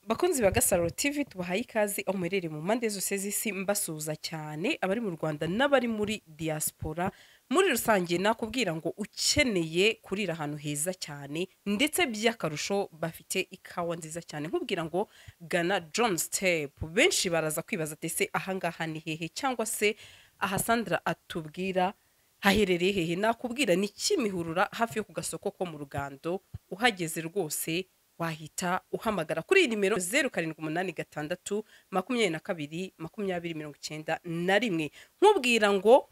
bakunzi ba gasaro tv tubahaye ikaze aho muherereye mu mpande zose z'isi mbasuhuza cyane abari mu rwanda n'abari muri diaspora muri rusange nakubwira ngo ukeneye kurira ahantu heza cyane ndetse by'akarusho bafite ikawa nziza cyane nkubwira ngo gana john step benshi baraza kwibaza ati ese ahangaha ni hehe cyangwa se aha sandra atubwira haherereye hehe nakubwira ni kimihurura hafi yo ku gasoko ko mu rugando uhageze rwose wahita uhamagara kuri iyi nimero zeru karindwi umunani gatandatu makumyabiri na kabiri makumyabiri mirongo icyenda na rimwe nkubwira ngo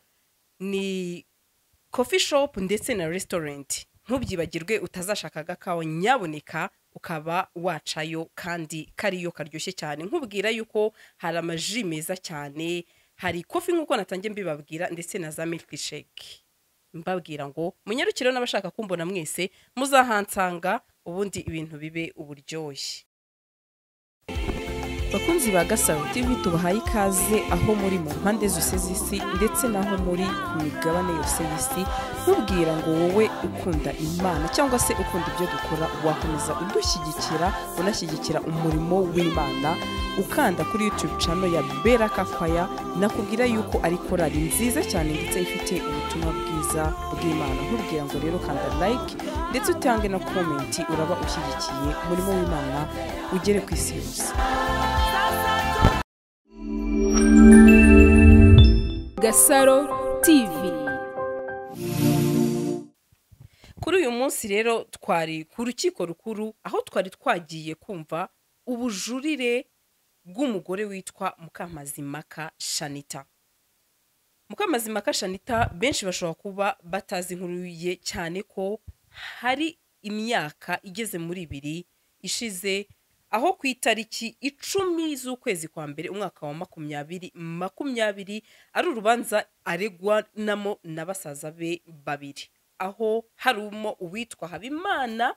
ni kofi shopu ndetse na resitorenti ntubyibagirwe utazashakaga kawa nyaboneka ukaba wacayo kandi kariyo karyoshye cyane nkubwira yuko hari amaji meza cyane hari kofi nk'uko natangiye mbibabwira ndetse na za miliki sheke mbabwira ngo munyarukire n'abashaka kumbona mwese muzahansanga ubundi ibintu bibe uburyoshye bakunzi ba gasaro tv tubahaye ikaze aho muri mu mpande zose z'isi ndetse n'aho muri ku migabane yose y'isi nkubwira ngo wowe ukunda imana cyangwa se ukunda ibyo dukora wakomeza udushyigikira unashyigikira umurimo w'imana ukanda kuri youtube cano ya bera kakwaya nakubwira yuko ari korari nziza cyane ndetse ifite ubutumwa bwiza bw'imana nkubwira ngo rero kanda like ndetse utange na komenti uraba ushyigikiye umurimo w'imana ugere ku isi yose Gasaro TV. kuri uyu munsi rero twari ku rukiko rukuru aho twari twagiye kumva ubujurire bw'umugore witwa mukamazimaka shanita mukamazimaka shanita benshi bashobora kuba batazi inkuru ye cyane ko hari imyaka igeze muri ibiri ishize aho ku itariki icumi z'ukwezi kwa mbere umwaka wa makumyabiri makumyabiri ari urubanza aregwanamo na basaza be babiri aho harimo uwitwa habimana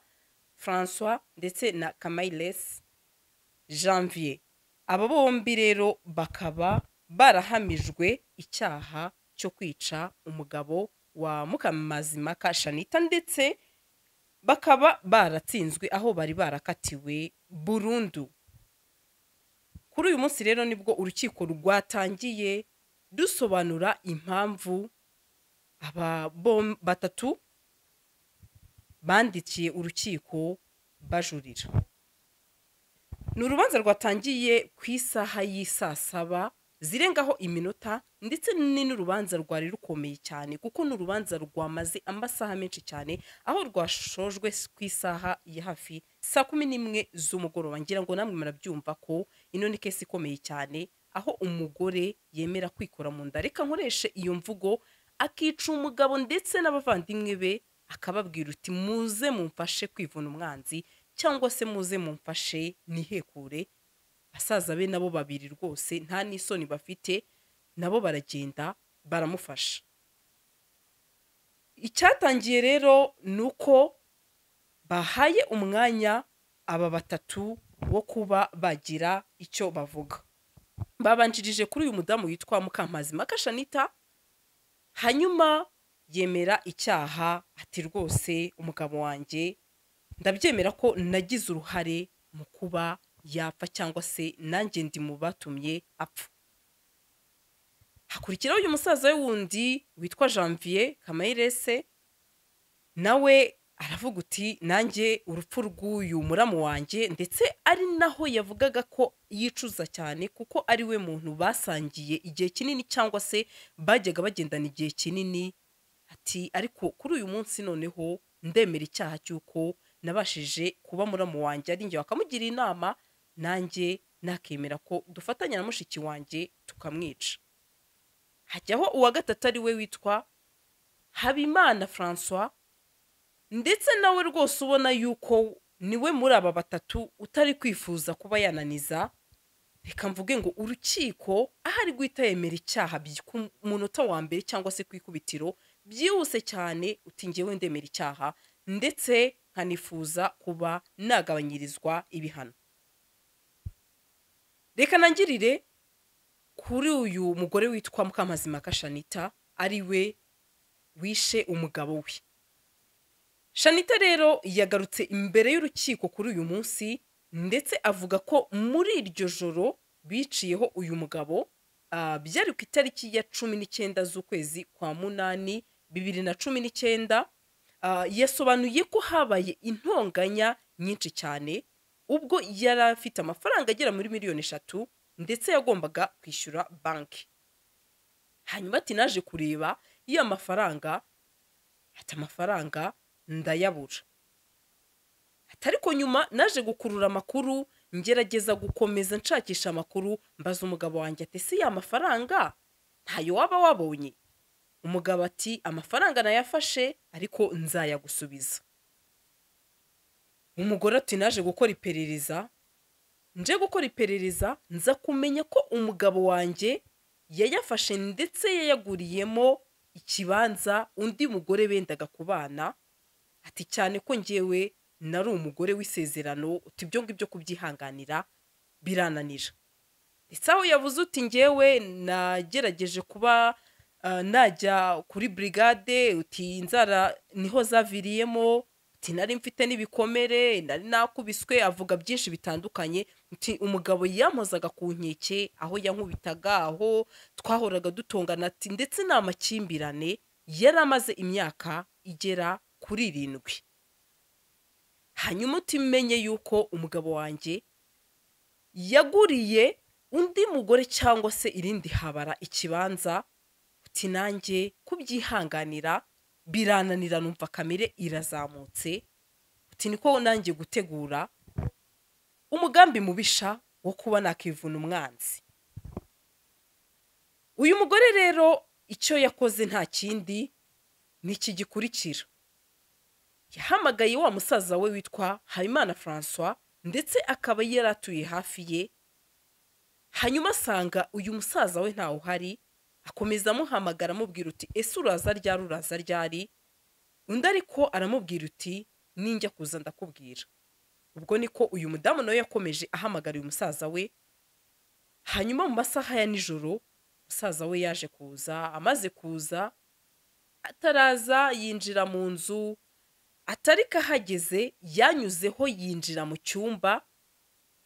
francois ndetse na kamayiles janvier aba bombi rero bakaba barahamijwe icyaha cyo kwica umugabo wa mukamazimaka shanita ndetse bakaba baratsinzwe aho bari barakatiwe burundu kuri uyu munsi rero nibwo urukiko rwatangiye dusobanura impamvu aba bom- batatu bandikiye urukiko bajurira ni urubanza rwatangiye ku isaha y'isaa saba zirengaho iminota ndetse ni n'urubanza rwari rukomeye cyane kuko ni urubanza rwamaze amasaha menshi cyane aho rwashojwe ku isaha ya hafi saa kumi n'imwe z'umugoroba ngira ngo namwe murabyumva ko ino ni kesi ikomeye cyane aho umugore yemera kwikora mu nda reka nkoreshe iyo mvugo akica umugabo ndetse n'abavandimwe be akababwira uti muze mumfashe kwivuna umwanzi cyangwa se muze mumfashe nihekure basaza be nabo babiri rwose nta n'isoni bafite nabo baragenda baramufasha icyatangiye rero ni uko bahaye umwanya aba batatu wo kuba bagira icyo bavuga babanjirije kuri uyu mudamu witwa mukamazi makashanita hanyuma yemera icyaha ati rwose umugabo wanjye ndabyemera ko nagize uruhare mu kuba yapfa cyangwa se nanjye ndi mu batumye apfa hakurikiraho uyu musaza we wundi witwa janvier kamayirese nawe aravuga uti nanjye urupfu rw'uyu muramu wanjye ndetse ari naho yavugaga ko yicuza cyane kuko ari we muntu basangiye igihe kinini cyangwa se bajyaga bagendana igihe kinini ati ariko kuri uyu munsi noneho ndemera icyaha cy'uko nabashije kuba muramu wanjye ari njye wakamugira inama nanjye nakemera ko dufatanya na mushiki wanjye tukamwica hajyaho uwa gatatu ari we witwa habimana francois ndetse nawe rwose ubona yuko niwe muri aba batatu utari kwifuza kuba yananiza reka mvuge ngo urukiko ahari guhita yemera icyaha by- ku munota wa mbere cyangwa se ku ikubitiro byihuse cyane uti njyewe ndemera icyaha ndetse nkanifuza kuba nagabanyirizwa ibihano reka nangirire kuri uyu mugore witwa mukamazimaka shanita ari we wishe umugabo we shanita rero yagarutse imbere y'urukiko kuri uyu munsi ndetse avuga ko muri iryo joro biciyeho uyu mugabo ah, byari ku itariki ya cumi n'icyenda z'ukwezi kwa munani bibiri na cumi n'icyenda Ah, yasobanuye ko habaye intonganya nyinshi cyane ubwo yari afite amafaranga agera muri miliyoni eshatu ndetse yagombaga kwishyura banki hanyuma ati naje kureba iyo mafaranga ati amafaranga ndayabura ati ariko nyuma naje gukurura amakuru ngerageza gukomeza nshakisha amakuru mbaza umugabo wanjye ati si ya mafaranga ntayo waba wabonye umugabo ati amafaranga nayafashe ariko nzayagusubiza umugore ati naje gukora iperereza nje gukora iperereza nza kumenya ko umugabo wanjye yayafashe ndetse yayaguriyemo ikibanza undi mugore bendaga kubana ati cyane ko ngewe nari umugore w'isezerano uti ibyo ngibyo kubyihanganira birananira ndetse aho yavuze uti ngewe nagerageje kuba ah, najya kuri brigade uti inzara niho zaviriyemo uti nari mfite n'ibikomere nari nakubiswe avuga byinshi bitandukanye uti umugabo yampozaga ku nkeke aho yankubitaga aho twahoraga dutongana ati ndetse ni amakimbirane yari amaze imyaka igera kuri irindwi hanyuma utimenye yuko umugabo wanjye yaguriye undi mugore cyangwa se irindi habara ikibanza uti nanjye kubyihanganira birananira numva kamere irazamutse uti niko nanjye gutegura umugambi mubisha wo kuba nakivuna umwanzi uyu mugore rero icyo yakoze nta kindi ni iki gikurikira yahamagaye wa musaza we witwa habimana francois ndetse akaba yari atuye hafi ye hanyuma asanga uyu musaza we ntawe uhari akomeza amuhamagara amubwira uti ese uraza ryari uraza ryari undi ariko aramubwira uti ninjya kuza ndakubwira ubwo niko uyu mudamu nawe yakomeje ahamagara uyu musaza we hanyuma mu masaha ya nijoro musaza we yaje kuza amaze kuza ataraza yinjira mu nzu atari kahageze yanyuzeho yinjira mu cyumba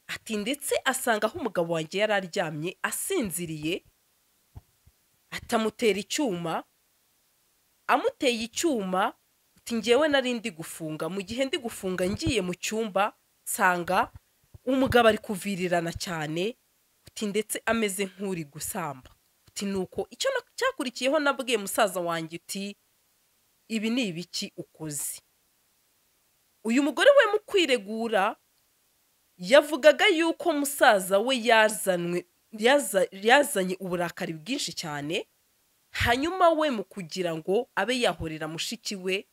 ati ndetse asanga aho umugabo wanjye yari aryamye asinziriye atamutera icyuma amuteye icyuma uti ngewe nari ndi gufunga mu gihe ndi gufunga ngiye mu cyumba nsanga umugabo ari kuvirirana cyane uti ndetse ameze nk'uri gusamba uti nuko icyo na- cyakurikiyeho nabwiye musaza wanjye uti ibi ni ibiki ukoze uyu mugore we mu kwiregura yavugaga yuko musaza we yazanwe yaza- yazanye uburakari bwinshi cyane hanyuma we mu kugira ngo abe yahorera mushiki we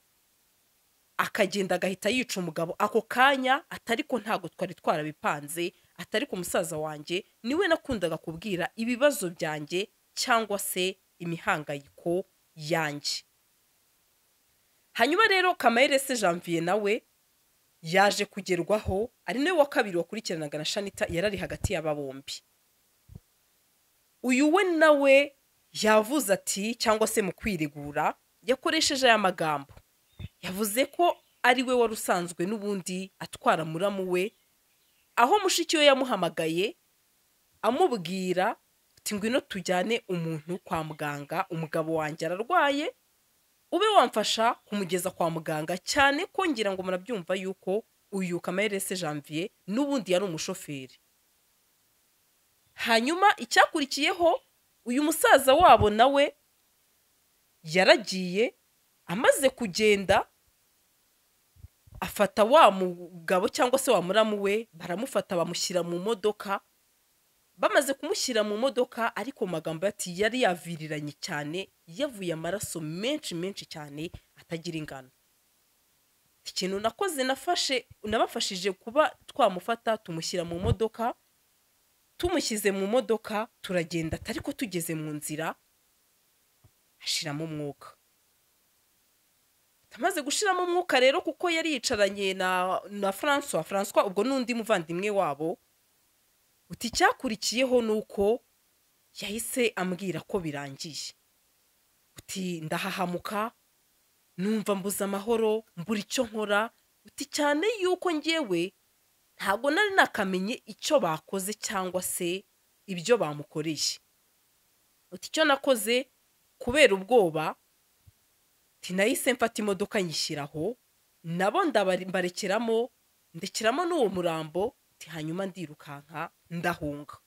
akagenda agahita yica umugabo ako kanya atari ko ntabwo twari twarabipanze atari ko musaza wanjye niwe nakundaga kubwira ibibazo byanjye cyangwa se imihangayiko yanjye hanyuma rero kamayire se janvier nawe yaje kugerwaho ari nawe wa kabiri wakurikiranaga na shanita yari ari hagati y'aba bombi uyu we nawe yavuze ati cyangwa se mu kwiregura yakoresheje aya magambo yavuze ko ari we wari usanzwe n'ubundi atwara muramu we aho mushiki we yamuhamagaye amubwira uti ngwino tujyane umuntu kwa muganga umugabo wanjye ararwaye ube wamfasha kumugeza kwa muganga cyane ko ngira ngo murabyumva yuko uyu kamerese janvier n'ubundi yari umushoferi hanyuma icyakurikiyeho uyu musaza wabo nawe yaragiye amaze kugenda afata wa mugabo cyangwa se wa muramu we baramufata bamushyira mu modoka bamaze kumushyira mu modoka ariko mu magambo ye ati yari yaviriranye cyane yavuye amaraso menshi menshi cyane atagira ingano ikintu nakoze nafashe nabafashije kuba twamufata tumushyira mu modoka tumushyize mu modoka turagenda atari ko tugeze mu nzira ashiramo umwuka amaze gushiramo umwuka rero kuko yari yicaranye na na francois francois ubwo n'undi muvandimwe wabo uti icyakurikiyeho ni uko yahise ambwira ko birangiye uti ndahahamuka numva mbuze amahoro mbura icyo nkora uti cyane yuko ngewe ntabwo nari nakamenye icyo bakoze cyangwa se ibyo bamukoreye uti icyo nakoze kubera ubwoba nahise mfata imodoka nyishyiraho nabo ndabarekeramo ndekeramo n'uwo murambo hanyuma ndirukanka ndahunga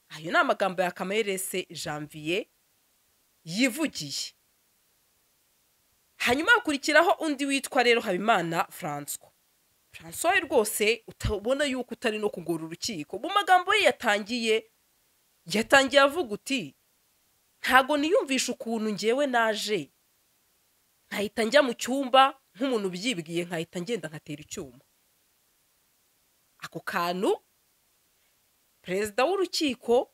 ayo ni amagambo ya kamerese janvier yivugiye hanyuma hakurikiraho undi witwa rero habimana francois francois rwose utabona yuko utari no kugora urukiko mu magambo ye yatangiye yatangiye avuga uti ntago niyumvisha ukuntu ngewe naje nkahita njya mu cyumba nk'umuntu ubyibwiye nkahita ngenda nkatera icyuma ako kantu perezida w'urukiko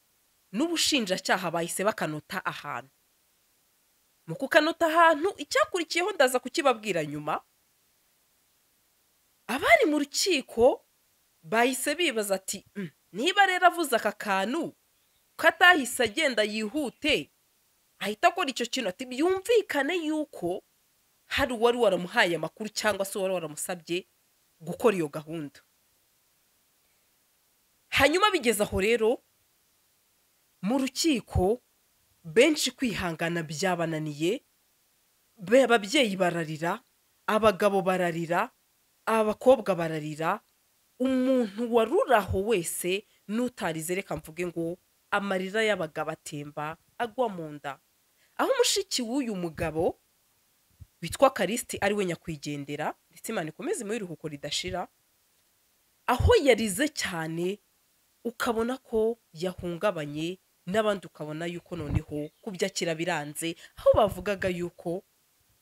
n'ubushinjacyaha bahise bakanota ahantu mu kukanota ahantu icyakurikiyeho ndaza kukibabwira nyuma abari mu rukiko bahise bibaza ati niba rero avuze aka kantu ko atahise agenda yihute ahita akora icyo kintu ati byumvikane yuko hari uwari waramuhaye amakuru cyangwa se uwari waramusabye gukora iyo gahunda hanyuma bigeze aho rero mu rukiko benshi kwihangana byabananiye ababyeyi bararira abagabo bararira abakobwa bararira umuntu waruraho wese n'utarize reka mvuge ngo amarira y'abagabo atemba agwa mu nda aho umushiki w'uyu mugabo witwa karisiti ariwe nyakwigendera ndetse imana ikomeze imuhe iruhuko ridashira aho yarize cyane ukabona ko yahungabanye n'abandi ukabona yuko noneho kubyakira biranze aho bavugaga yuko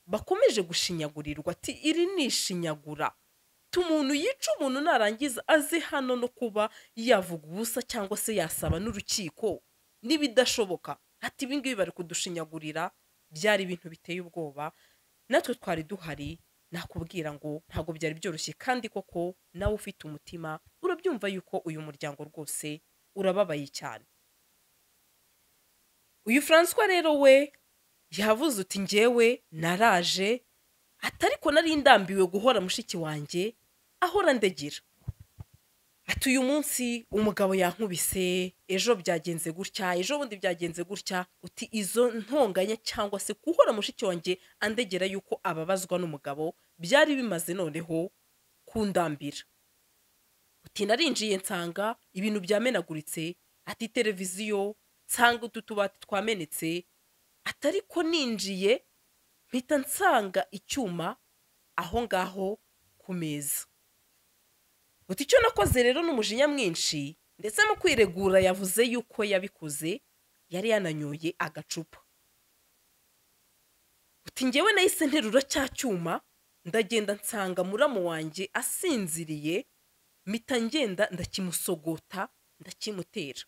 bakomeje gushinyagurirwa ati iri ni ishinyagura umuntu yica umuntu narangiza aze hano no kuba yavuga ubusa cyangwa se yasaba n'urukiko n'ibidashoboka ati ibingibi bari kudushinyagurira byari ibintu biteye ubwoba natwe twari duhari nakubwira ngo ntabwo byari byoroshye kandi koko nawe ufite umutima urabyumva yuko uyu muryango rwose urababaye cyane uyu francois rero we yavuze uti ngewe naraje atariko nari ndambiwe guhora mushiki wanjye ahora ndegera ati uyu munsi umugabo yankubise ejo byagenze gutya ejo bundi byagenze gutya uti izo ntonganya cyangwa se guhora mushiki wanjye andegera yuko ababazwa n'umugabo byari bimaze noneho kundambira uti narinjiye nsanga ibintu byamenaguritse ati televiziyo nsanga utu tubati twamenetse atari ko ninjiye mpita nsanga icyuma aho ngaho ku meza uti icyo nakoze rero n'umujinya mwinshi ndetse mu kwiregura yavuze yuko yabikoze yari yananyoye agacupa uti ngewe nahise nterura cya cyuma ndagenda nsanga muramu wanjye asinziriye mpita ngenda ndakimusogota ndakimutera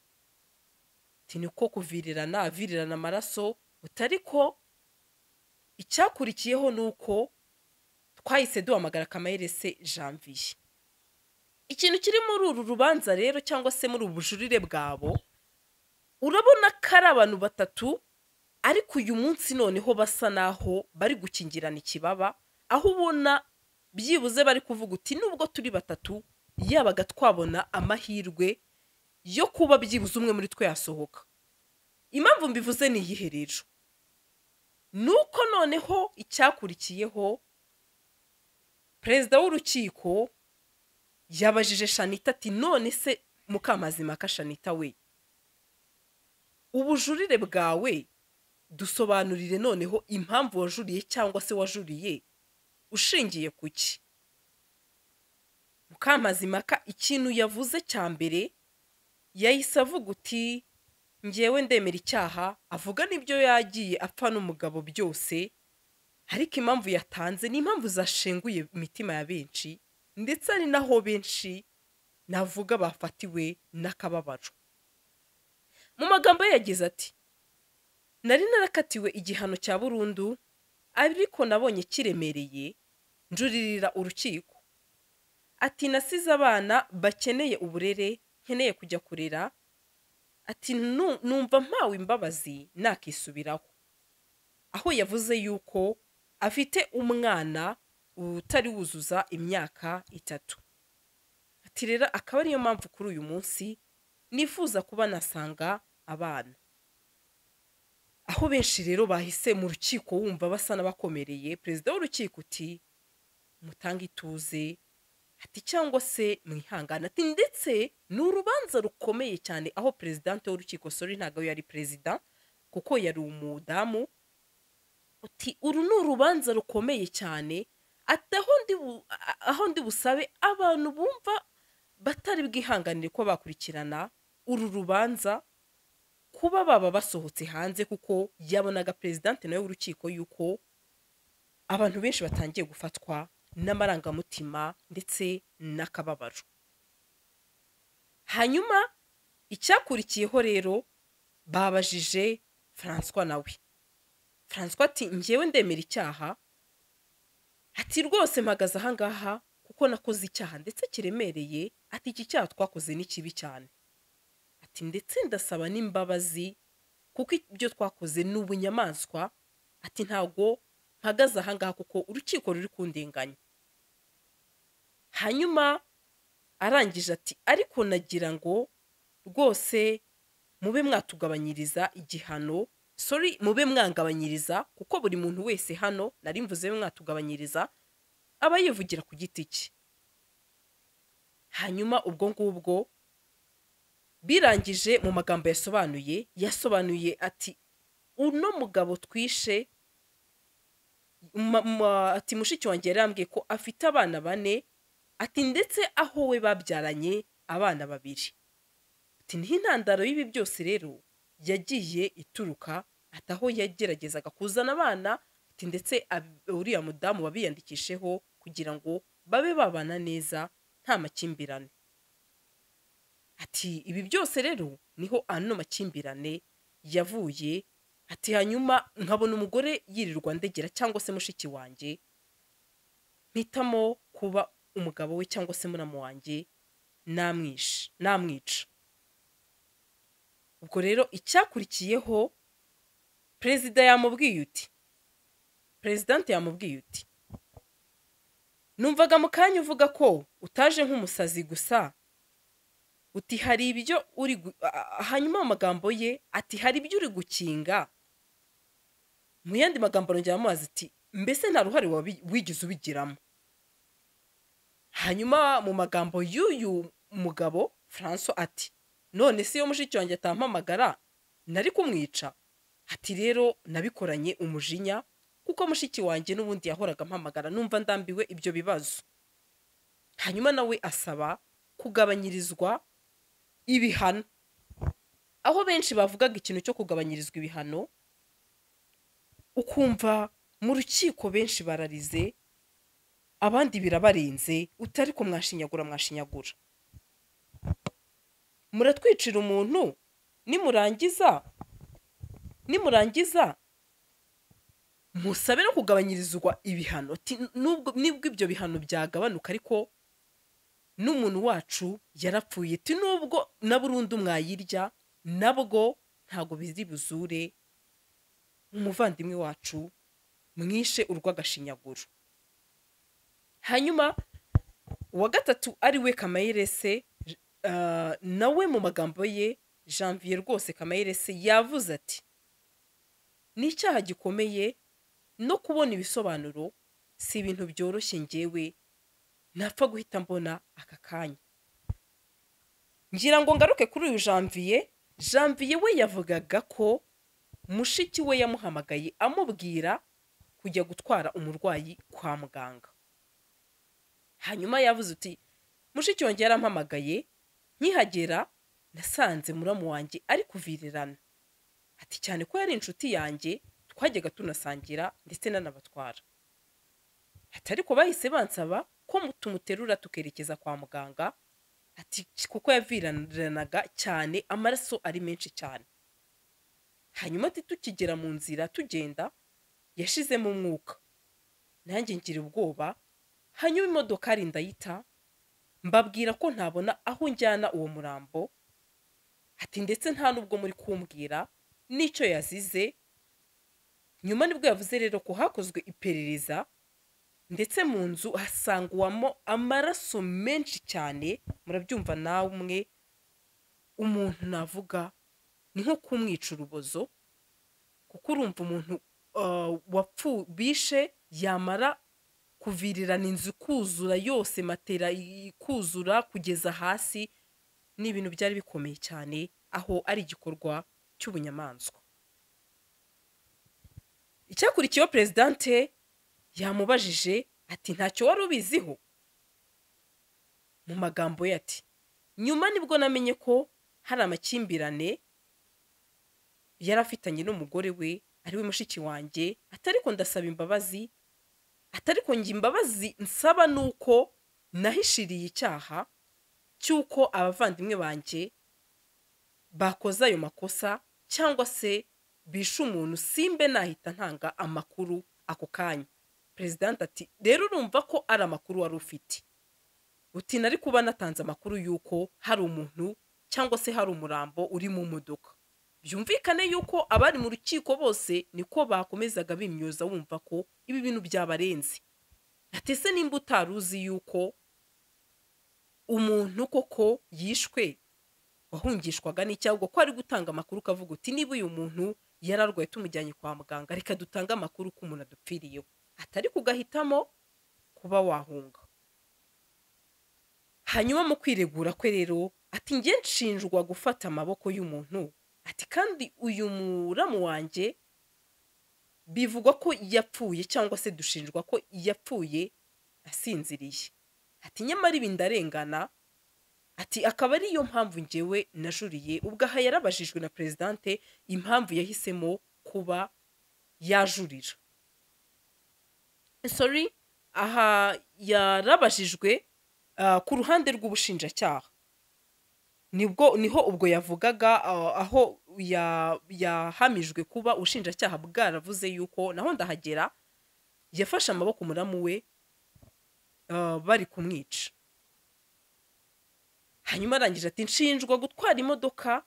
uti niko kuvirirana avirirana amaraso utari ko icyakurikiyeho ni uko twahise duhamagara kamaherese janvier ikintu kiri muri uru rubanza rero cyangwa se muri ubu bujurire bwabo urabona ko ari abantu batatu ariko uyu munsi noneho basa n'aho bari gukingirana ikibaba aho ubona byibuze bari kuvuga uti nubwo turi batatu yabaga twabona amahirwe yo kuba byibuze umwe muri twe yasohoka impamvu mbivuze ni iyihe rero ni uko noneho icyakurikiyeho perezida w'urukiko yabajije shanita ati none se mukamazima ka shanita we ubujurire bwawe dusobanurire noneho impamvu wajuriye cyangwa se wajuriye ushingiye ku ki mukamazimaka ikintu yavuze cya mbere yahise avuga uti ngewe ndemera icyaha avuga n'ibyo yagiye apfa n'umugabo byose ariko impamvu yatanze ni impamvu zashenguye imitima ya benshi ndetse ari naho benshi navuga bafatiwe n'akababaro mu magambo ye yagize ati nari narakatiwe igihano cya burundu ariko nabonye kiremereye njuririra urukiko ati nasize abana bakeneye uburere nkeneye kujya kurera ati numva mpawe imbabazi nakisubiraho aho yavuze yuko afite umwana utari wuzuza imyaka itatu ati rero akaba ariyo mpamvu kuri uyu munsi nifuza kuba nasanga abana aho benshi rero bahise mu rukiko wumva basa n'abakomereye perezida w'urukiko uti mutange ituze ati cyangwa se mwihangane ati ndetse ni urubanza rukomeye cyane aho perezidante w'urukiko sori ntabwo yari perezida kuko yari umudamu uti uru ni urubanza rukomeye cyane ati aho ndi bu- a- aho ndi busabe abantu bumva batari bwihanganire ko bakurikirana uru rubanza kuba baba basohotse hanze kuko yabonaga perezidante nawe w'urukiko yuko abantu benshi batangiye gufatwa n'amarangamutima ndetse n'akababaro hanyuma icyakurikiyeho rero babajije francois nawe francois ati ngewe ndemera icyaha ati rwose mpagaze ahangaha kuko nakoze icyaha ndetse kiremereye ati iki cyaha twakoze ni kibi cyane ati ndetse ndasaba n'imbabazi kuko ibyo twakoze ni ubunyamaswa ati ntabwo mpagaze ahangaha kuko urukiko ruri kundenganya hanyuma arangije ati ariko nagira ngo rwose mube mwatugabanyiriza igihano sorry mube mwangabanyiriza kuko buri muntu wese hano nari mvuze mube mwatugabanyiriza aba yivugira ku giti cye hanyuma ubwo ngubwo birangije mu magambo yasobanuye yasobanuye ati uno mugabo twishe ma- ma- ati mushiki wanjye yari yambwiye ko afite abana bane ati ndetse aho we babyaranye abana babiri ati niho intandaro y'ibi byose rero yagiye ituruka ati aho yageragezaga kuzana abana ati ndetse ab- uriya mudamu wabiyandikisheho kugira ngo babe babana neza nta makimbirane ati ibi byose rero niho ano makimbirane yavuye ati hanyuma nkabona umugore yirirwa ndegera cyangwa se mushiki wanjye mpitamo kuba umugabo we cyangwa se muramu wanjye namwishe namwica ubwo rero icyakurikiyeho perezida yamubwiye uti perezidante yamubwiye uti numvaga mu kanya uvuga ko utaje nk'umusazi gusa uti hari ibyo uri gu- a- a- hanyuma mu magambo ye ati hari ibyo uri gukinga mu yandi magambo arongera amubaza ati mbese nta ruhare wabi- wigeze ubigiramo hanyuma mu magambo y'uyu mugabo franco ati none se iyo mushiki wanjye atampamagara nari kumwica ati rero nabikoranye umujinya kuko mushiki wanjye n'ubundi yahoraga ampamagara numva ndambiwe ibyo bibazo hanyuma nawe asaba kugabanyirizwa ibihano aho benshi bavugaga ikintu cyo kugabanyirizwa ibihano ukumva mu rukiko benshi bararize abandi birabarenze utari ko mwashinyagura mwashinyagura muratwicira umuntu nimurangiza nimurangiza musabe no kugabanyirizwa ibihano Ati, nubwo nibwo ibyo bihano byagabanuka ariko n'umuntu wacu yarapfuye ti nubwo na burundu mwayirya nabwo ntabwo biri buzure umuvandimwe wacu mwishe urw'agashinyaguro hanyuma uwa gatatu ari we kamayirese uh, nawe mu magambo ye janvier rwose kamayirese yavuze ati ni icyaha gikomeye no kubona ibisobanuro si ibintu byoroshye ngewe napfa guhita mbona aka kanya ngira ngo ngaruke kuri uyu janvier janvier we yavugaga ko mushiki we yamuhamagaye amubwira kujya gutwara umurwayi kwa muganga hanyuma yavuze uti mushiki wanjye yarampamagaye nkihagera nasanze muramu wanjye ari kuvirirana ati cyane ko yari inshuti yanjye twajyaga tunasangira ndetse nanabatwara ati ariko bahise bansaba ko mu- tumuterura tukerekeza kwa muganga ati kuko yaviranaga cyane amaraso ari menshi cyane hanyuma ati tukigera mu nzira tugenda yashizemo umwuka nanjye ngira ubwoba hanyuma imodokari ndayita mbabwira ko ntabona aho njyana uwo murambo ati ndetse nta n'ubwo muri kumbwira n'icyo yazize nyuma nibwo yavuze rero ko hakozwe iperereza ndetse mu nzu hasangwamo amaraso menshi cyane murabyumva namwe umuntu navuga ni nko kumwica urubozo kuko urumva umuntu ah, wapfu bishe yamara kuvirirana inzu kuzura yose matera ikuzura kugeza hasi ni ibintu byari bikomeye cyane aho ari igikorwa cy'ubunyamaswa icyakurikiyeho perezidante yamubajije ati ntacyo wari ubiziho mu magambo ye ati nyuma nibwo namenye ko hari amakimbirane yari afitanye n'umugore we ari we mushiki wanjye atariko ndasaba imbabazi atariko njye imbabazi nsaba ni uko nahishiriye icyaha cy'uko abavandimwe banjye bakoze ayo makosa cyangwa se bishe umuntu simbe nahita ntanga amakuru ako kanya perezidante ati rero urumva ko ari amakuru wari ufite uti nari kuba natanze amakuru y'uko hari umuntu cyangwa se hari umurambo uri mu modoka byumvikane y'uko abari mu rukiko bose niko bakomezaga bimyoza wumva ko ibi bintu byabarenze ati se nimba utari uzi y'uko umuntu koko yishwe wahungishwaga n'icyago ko ari gutanga amakuru ukavuga uti niba uyu muntu yararwaye tumujyanye kwa muganga reka dutange amakuru ko umuntu adupfiriyeho atari kugahitamo kuba wahunga hanyuma mu kwiregura kwe rero ati njye nshinjwa gufata amaboko y'umuntu ati kandi uyu muramu wanjye bivugwa ko yapfuye cyangwa se dushinjwa ko yapfuye asinziriye ati nyamara ibi ndarengana ati akaba ariyo mpamvu ngewe najuriye ubwaha yarabajijwe na perezidante impamvu yahisemo kuba yajurira sorry aha yarabajijwe ah, ku ruhande rw'ubushinjacyaha nibwo niho ubwo yavugaga ah, aho ya- yahamijwe kuba ubushinjacyaha bwaravuze yuko naho ndahagera yafashe amaboko muramu we ah, bari kumwica hanyuma arangije ati nshinjwa gutwara imodoka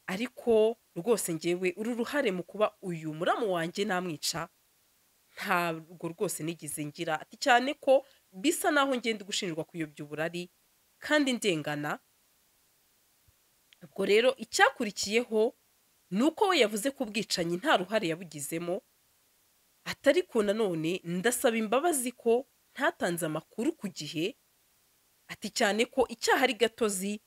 ariko rwose ngewe uri uruhare mu kuba uyu muramu wanjye namwica ntabwo rwose nigize ngira ati cyane ko bisa naho ngenda gushinjwa kuyobya uburari kandi ndengana ubwo rero icyakurikiyeho ni uko we yavuze ko ubwicanyi nta ruhare yabugizemo atari ko nanone ndasaba imbabazi ko ntatanze amakuru ku gihe ati cyane ko icyaha ari gatozi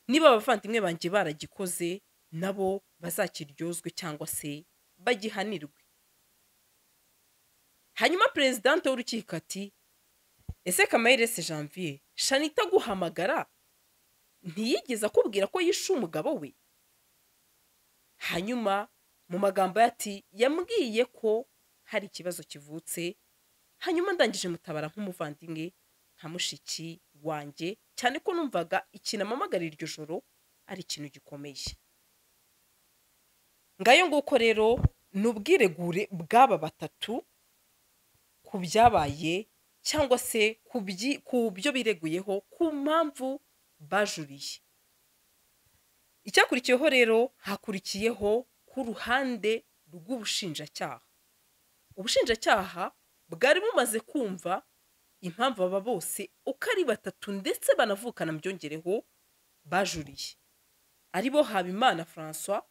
niba abavandimwe banjye baragikoze nabo bazakiryozwe cyangwa se bagihanirwe hanyuma perezidante w'urukiko ati ese kamayire se janvier shanita aguhamagara ntiyigeze akubwira ko yishe umugabo we hanyuma mu magambo ye ati yambwiye ko hari ikibazo kivutse hanyuma ndangije mutabara nk'umuvandimwe nka mushiki wanjye cyane ko numvaga ikintu amamagara iryo joro ari ikintu gikomeye ngayo nguko rero ni ubwiregure bw'aba batatu ku byabaye cyangwa se ku byi- ku byo bireguyeho ku mpamvu bajuriye icyakurikiyeho rero hakurikiyeho ku ruhande rw'ubushinjacyaha ubushinjacyaha bwari bumaze kumva impamvu aba bose uko ari batatu ndetse banavukana byongereho bajuriye ari bo habimana francois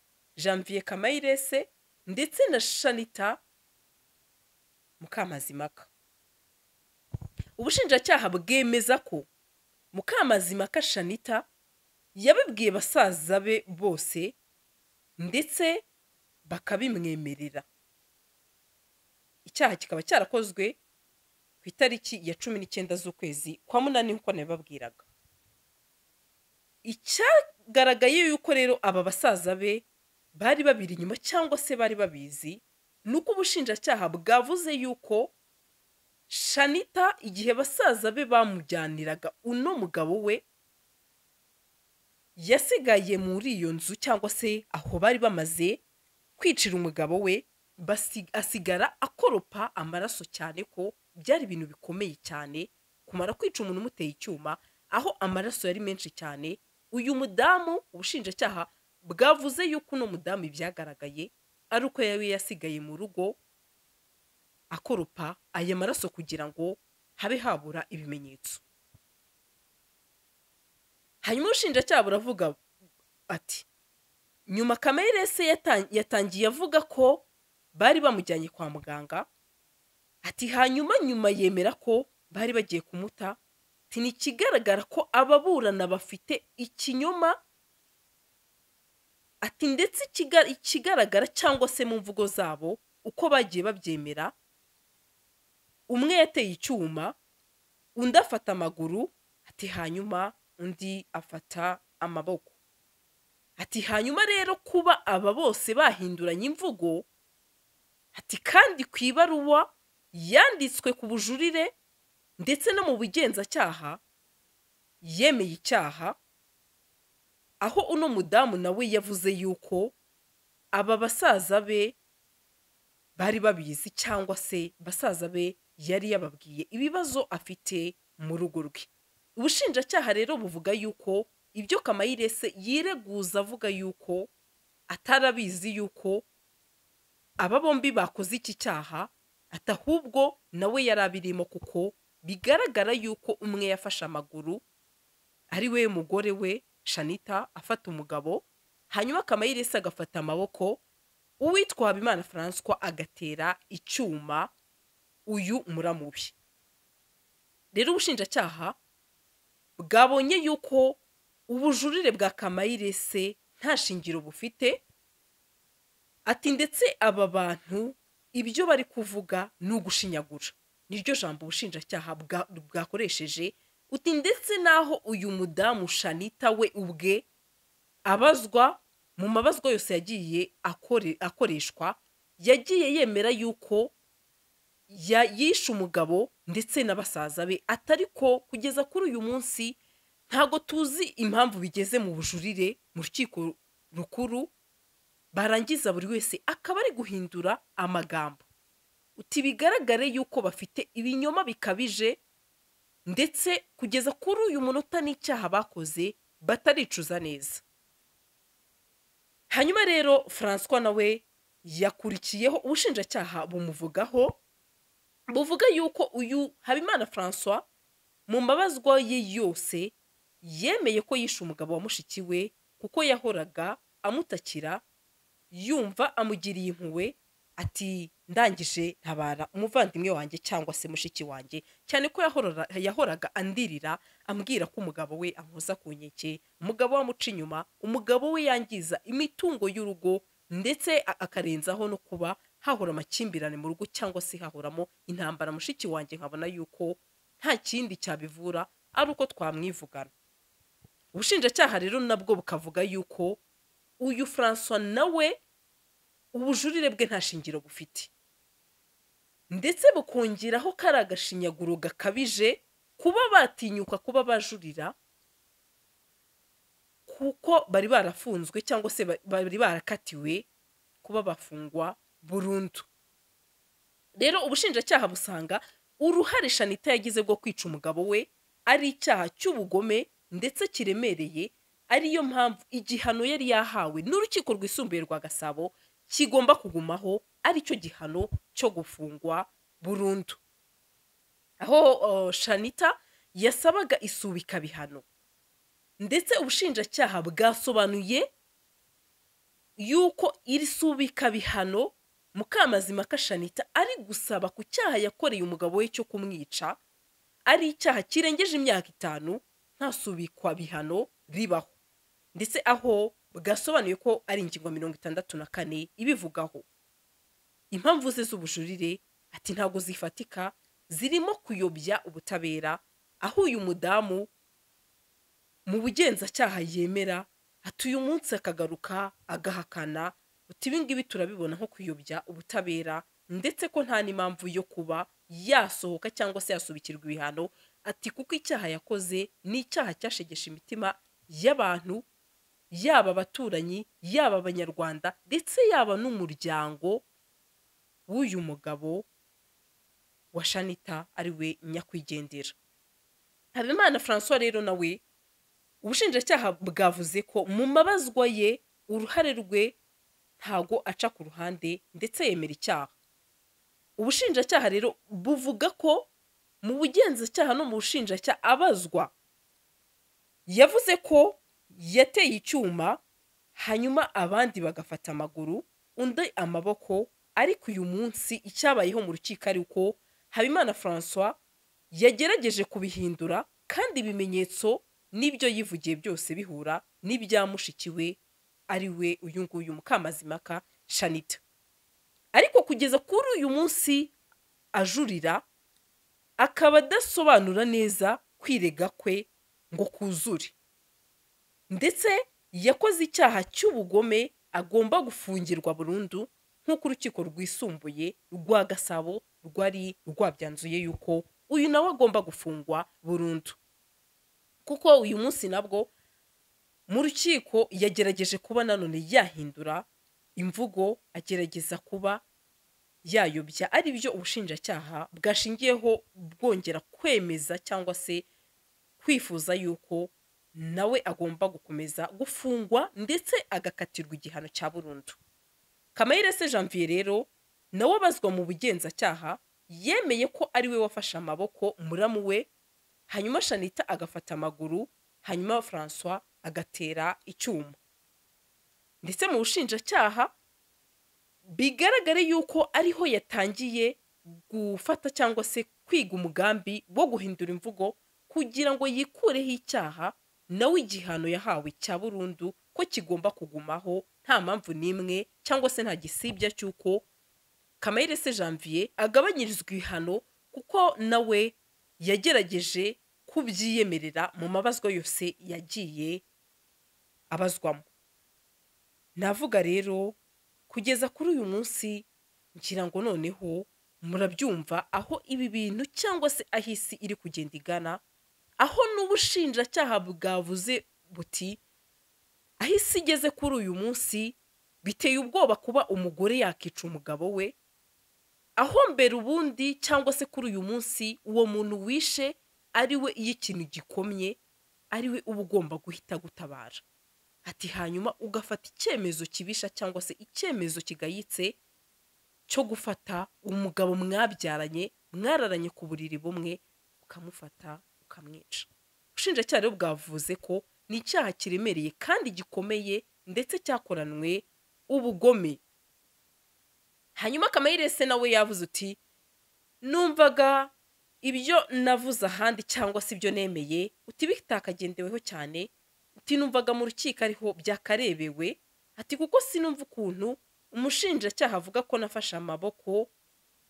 janvier kamayirese ndetse na shanita mukamazimaka ubushinjacyaha bwemeza ko mukamazimaka shanita yabibwiye basaza be bose ndetse bakabimwemerera icyaha kikaba cyarakozwe ku itariki ya cumi n'icyenda z'ukwezi kwa munani nk'uko nabibabwiraga icyagaragaye yuko rero aba basaza be bari babiri inyuma cyangwa se bari babizi ni uko ubushinjacyaha bwavuze yuko shanita igihe basaza be bamujyaniraga uno mugabo we yasigaye muri iyo nzu cyangwa se aho bari bamaze kwicira umugabo we basi- asigara akoropa amaraso cyane ko byari ibintu bikomeye cyane kumara kwica umuntu umuteye icyuma aho amaraso yari menshi cyane uyu mudamu ubushinjacyaha bwavuze yuko uno mudamu ibyagaragaye ari uko yari yasigaye mu rugo akoropa aya maraso kugira ngo habe habura ibimenyetso hanyuma ubushinjacyaha buravuga ati nyuma kamere se yatan- yatangiye avuga ko bari bamujyanye kwa muganga ati hanyuma nyuma yemera ko bari bagiye kumuta ati ni ikigaragara ko ababurana bafite ikinyoma ati ndetse ikiga- ikigaragara cyangwa se mu mvugo zabo uko bagiye babyemera umwe yateye icyuma undi afata amaguru ati hanyuma undi afata amaboko ati hanyuma rero kuba aba bose bahinduranye imvugo ati kandi ku ibaruwa yanditswe ku bujurire ndetse no mu bugenzacyaha yemeye icyaha aho uno mudamu nawe yavuze yuko aba basaza be bari babizi cyangwa se basaza be yari yababwiye ibibazo afite mu rugo rwe ubushinjacyaha rero buvuga yuko ibyo kamayirese yireguza avuga yuko atarabizi yuko aba bombi bakoze iki cyaha ati ahubwo nawe yari abirimo kuko bigaragara yuko umwe yafashe amaguru ari we mugore we shanita afata umugabo hanyuma kamayirese agafata amaboko uwitwa habimana francois agatera icyuma uyu muramubi rero ubushinjacyaha bwabonye yuko ubujurire bwa kamayirese nta shingiro bufite ati ndetse aba bantu ibyo bari kuvuga ni ugushinyagura niryo jambo ubushinjacyaha bwa- bwakoresheje uti ndetse naho uyu mudamu shanita we ubwe abazwa mu mabazwa yose yagiye akore- akoreshwa yagiye yemera yuko ya- yishe umugabo ndetse na basaza be atari ko kugeza kuri uyu munsi ntago tuzi impamvu bigeze mu bujurire mu rukiko rukuru barangiza buri wese akaba ari guhindura amagambo uti bigaragare yuko bafite ibinyoma bikabije ndetse kugeza kuri uyu munota n'icyaha bakoze bataricuza neza hanyuma rero francois nawe yakurikiyeho ubushinjacyaha bumuvugaho buvuga yuko uyu habimana francois mu mbabazwa ye yose yemeye ko yishe umugabo wa mushiki we kuko yahoraga amutakira yumva amugiriye impuhwe ati ndangije ntabara umuvandimwe wanjye cyangwa se mushiki wanjye cyane ko yahorora- yahoraga andirira ambwira ko umugabo we amuhoza ku nkeke umugabo we amuca inyuma umugabo we yangiza imitungo y'urugo ndetse a- akarenzaho no kuba hahora amakimbirane mu rugo cyangwa se hahoramo intambara mushiki wanjye nkabona yuko nta kindi cyabivura ari uko twamwivugana ubushinjacyaha rero nabwo bukavuga yuko uyu francois nawe ubujurire bwe nta shingiro bufite ndetse bukongeraho ko ari agashinyaguro gakabije kuba batinyuka kuba bajurira kuko bari barafunzwe cyangwa se ba- bari barakatiwe kuba bafungwa burundu rero ubushinjacyaha busanga uruhare shanita yagize bwo kwica umugabo we ari icyaha cy'ubugome ndetse kiremereye ariyo mpamvu igihano yari yahawe n'urukiko rwisumbuye rwa gasabo kigomba kugumaho aricyo gihano cyo gufungwa burundu aho uh, shanita yasabaga isubika bihano ndetse ubushinjacyaha bwasobanuye yuko iri subika bihano mukamazima kashanita ari gusaba ku cyaha yakoreye umugabo we cyo kumwica ari icyaha kirengeje imyaka itanu nta subikwa bihano ribaho ndetse aho bwasobanuye ko ari ingingo mirongo itandatu na kane ibivugaho impamvu ze z'ubujurire ati ntago zifatika zirimo kuyobya ubutabera aho uyu mudamu mu bugenzacyaha yemera ati uyu munsi akagaruka agahakana uti ibingibi turabibona nko kuyobya ubutabera ndetse ko nta n'impamvu yo kuba yasohoka cyangwa se yasubikirwa ibihano ati kuko icyaha yakoze ni icyaha cyashegesha imitima y'abantu yaba abaturanyi yaba abanyarwanda ndetse yaba n'umuryango w'uyu mugabo wa shanita ari we nyakwigendera habimana francois rero nawe ubushinjacyaha bwavuze ko mu mabazwa ye uruhare rwe ntago aca ku ruhande ndetse yemera icyaha ubushinjacyaha rero buvuga ko mu bugenzacyaha no mu bushinjacyaha abazwa yavuze ko yateye icyuma hanyuma abandi bagafata amaguru undi amaboko ariko uyu munsi icyabayeho mu rukiko ari uko habimana francois yagerageje kubihindura kandi ibimenyetso n'ibyo yivugiye byose bihura n'ibya mushiki we ari we uyu nguyu mukamazimaka shanita ariko kugeza kuri uyu munsi ajurira akaba adasobanura neza kwirega kwe ngo kuzure ndetse yakoze icyaha cy'ubugome agomba gufungirwa burundu nk'uko urukiko rwisumbuye rwa gasabo rwari rwabyanzuye yuko uyu nawe agomba gufungwa burundu kuko uyu munsi nabwo mu rukiko yagerageje kuba nanone yahindura imvugo agerageza kuba yayobya ari byo ubushinjacyaha bwashingiyeho bwongera kwemeza cyangwa se kwifuza yuko nawe agomba gukomeza gufungwa ndetse agakatirwa igihano cya burundu kamayire se janvier rero nawe abazwa mu bugenzacyaha yemeye ko ari we wafashe amaboko muramu we hanyuma shanita agafata amaguru hanyuma francois agatera icyuma ndetse mu bushinjacyaha bigaragare yuko ariho yatangiye gufata cyangwa se kwiga umugambi wo guhindura imvugo kugira ngo yikureho icyaha nawe igihano yahawe cya burundu ko kigomba kugumaho nta mpamvu n'imwe cyangwa se nta gisibya cy'uko kamayire se janvier agabanyirizwa ibihano kuko nawe yagerageje kubyiyemerera mu mabazwa yose yagiye abazwamo navuga rero kugeza kuri uyu munsi ngira ngo noneho murabyumva aho ibi bintu cyangwa se aho isi iri kugenda igana aho n'ubushinjacyaha bwavuze buti aho isi igeze kuri uyu munsi biteye ubwoba kuba umugore yakica umugabo we aho mbere ubundi cyangwa se kuri uyu munsi uwo muntu wishe ari we iyo ikintu gikomye ari we uba ugomba guhita gutabara ati hanyuma ugafata icyemezo kibisha cyangwa se icyemezo kigayitse cyo gufata umugabo mwabyaranye mwararanye ku buriri bumwe ukamufata ukamwica ubushinjacyaha rero bwavuze ko ni icyaha kiremereye kandi gikomeye ndetse cyakoranwe ubugome hanyuma kamayirese nawe yavuze uti numvaga ibyo navuze ahandi cyangwa se ibyo nemeye uti bitakagendeweho cyane uti numvaga mu rukiko ariho byakarebewe ati kuko sinumva ukuntu umushinjacyaha avuga ko nafashe amaboko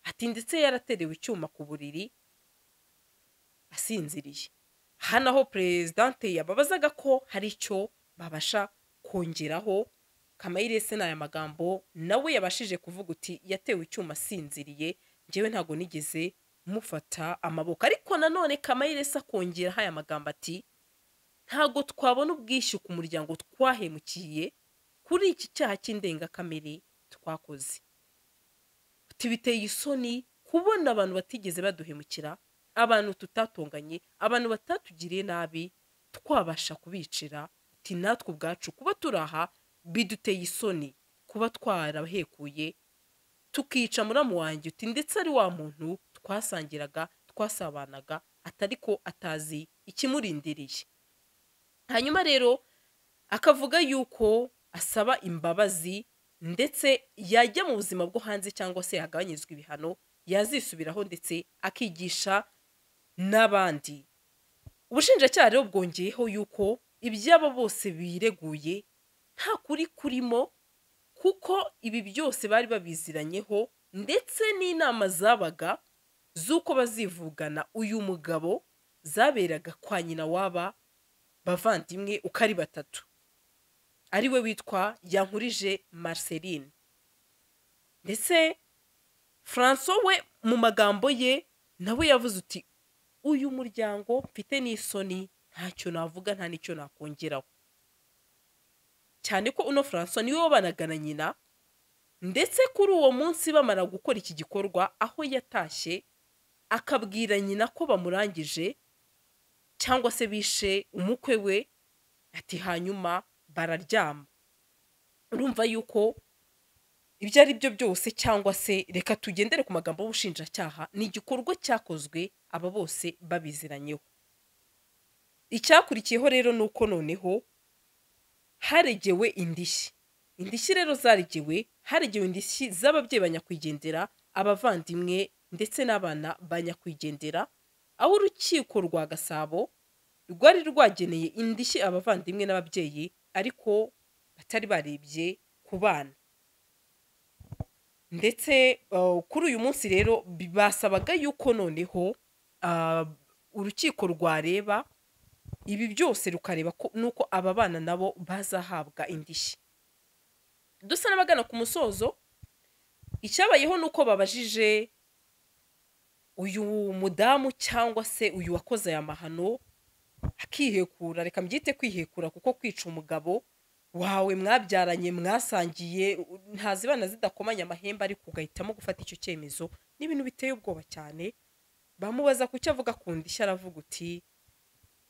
ati ndetse yaraterewe icyuma ku buriri asinziriye hano aho perezidante yababazaga ko hari icyo babasha kongeraho kamayirese ni aya magambo nawe yabashije kuvuga uti yatewe icyuma asinziriye ngewe ntabwo nigeze mufata amaboko ariko nanone kamayirese akongeraho aya magambo ati ntabwo twabona ubwishyu ku muryango twahemukiye kuri iki cyaha cy'indengakamere twakoze tubiteye isoni kubona abantu batigeze baduhemukira abantu tutatunganye abantu batatugiriye nabi twabasha kubicira uti natwe ubwacu kuba turi aha biduteye isoni kuba twarahekuye tukica muramu wanjye uti ndetse ari wa muntu twasangiraga twasabanaga atari ko atazi ikimurindiriye hanyuma rero akavuga yuko asaba imbabazi ndetse yajya mu buzima bwo hanze cyangwa se yagabanyirizwa ibihano yazisubiraho ndetse akigisha n'abandi ubushinjacyaha rero bwongeyeho yuko iby'abo bose bireguye nta kuri kurimo kuko ibi byose bari babiziranyeho ndetse n'inama zabaga z'uko bazivugana uyu mugabo zaberaga kwa nyina w'aba bavandimwe uko ari batatu ari we witwa yankurije marceline ndetse francois we mu magambo ye nawe yavuze uti uyu muryango mfite n'isoni ntacyo navuga nta n'icyo nakongeraho cyane ko uno francois niwe wabanaga na nyina ndetse kuri uwo munsi bamara gukora iki gikorwa aho yatashye akabwira nyina ko bamurangije cyangwa se bishe umukwe we ati hanyuma bararyama urumva yuko ibyo ari byo byose cyangwa se reka tugendere ku magambo y'ubushinjacyaha ni igikorwa cyakozwe aba bose babiziranyeho icyakurikiyeho rero ni uko noneho haregewe indishyi indishyi rero zaregewe haregewe indishyi z'ababyeyi ba nyakwigendera abavandimwe ndetse n'abana ba nyakwigendera aho urukiko rwa gasabo rwari rwageneye indishyi abavandimwe n'ababyeyi ariko batari barebye ku bana ndetse uh, kuri uyu munsi rero bi- basabaga yuko noneho uh, urukiko rwareba ibi byose rukareba ko- n'uko aba bana nabo bazahabwa indishyi dusa n'abagana ku musozo icyabayeho ni uko babajije uyu mudamu cyangwa se uyu wakoze aya mahano akihekura reka mbyite kwihekura kuko kwica umugabo wawe mwabyaranye mwasangiye u- ntazi bana zidakomanya amahembe ariko ugahitamo gufata icyo cyemezo ni ibintu biteye ubwoba cyane bamubaza ku cyo avuga ku ndishyi aravuga uti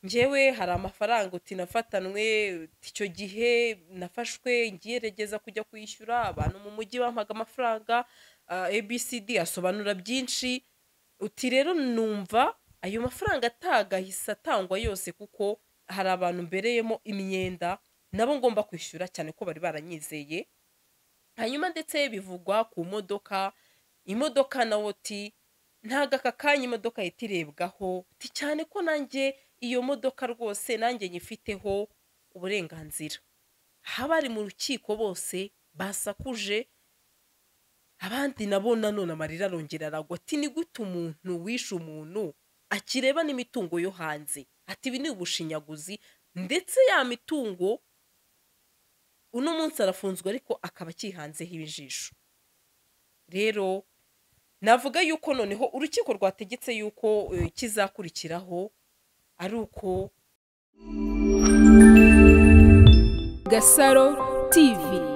njyewe hari amafaranga uti nafatanwe uti icyo gihe nafashwe ngiyeregeza kujya kwishyura abantu mu mujyi bampaga amafaranga ah, abcd asobanura byinshi uti rero numva ayo mafaranga atagahise atangwa yose kuko hari abantu mbereyemo imyenda nabo ngomba kwishyura cyane ko bari baranyizeye hanyuma ndetse bivugwa ku modoka imodoka nawo ti ntabwo aka kanya imodoka yahita irebwaho ti cyane ko nanjye iyo modoka rwose nanjye nyifiteho uburenganzira abari mu rukiko bose basakuje abandi nabo nanone amarira arongera aragwa ati ni gute umuntu wishe umuntu akireba n'imitungo yo hanze ati ibi ni ubushinyaguzi ndetse ya mitungo uno munsi arafunzwe ariko akaba akihanzeho ibijisho rero navuga yuko noneho urukiko rwategetse yuko eh, ikizakurikiraho ari uko Gasaro TV